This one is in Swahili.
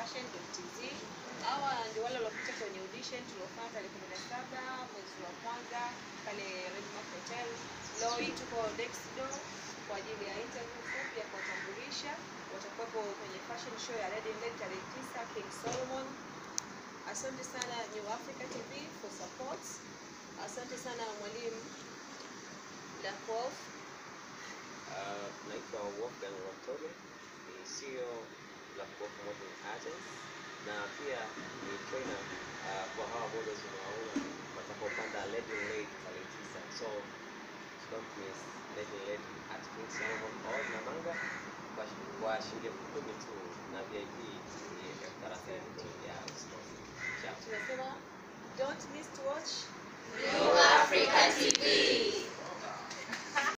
fashion.tz. Hawa ndio wale waliopita kwenye audition tuliofanya tarehe 17 mwezi wa kwanza pale Redmark Hotel. Leo hii tuko next door kwa ajili ya interview fupi ya kuwatambulisha. Watakuwepo kwenye fashion show ya Red Inlet tarehe 9 King Solomon. Asante sana New Africa TV for support. Asante sana mwalimu Blackwood. Uh, naitwa Wolfgang Watoge, ni CEO la Wolf Model Agents na pia ni trainer uh, kwa hawa models unawaona watakaopanda Lady Lady tarehe tisa. So don't miss Lady Lady at King Solomon Hall Namanga kwa shi- kwa shilingi elfu kumi tu na VIP ni elfu thelathini tu ya usikose. Ciao. Tunasema don't miss to watch New Africa TV.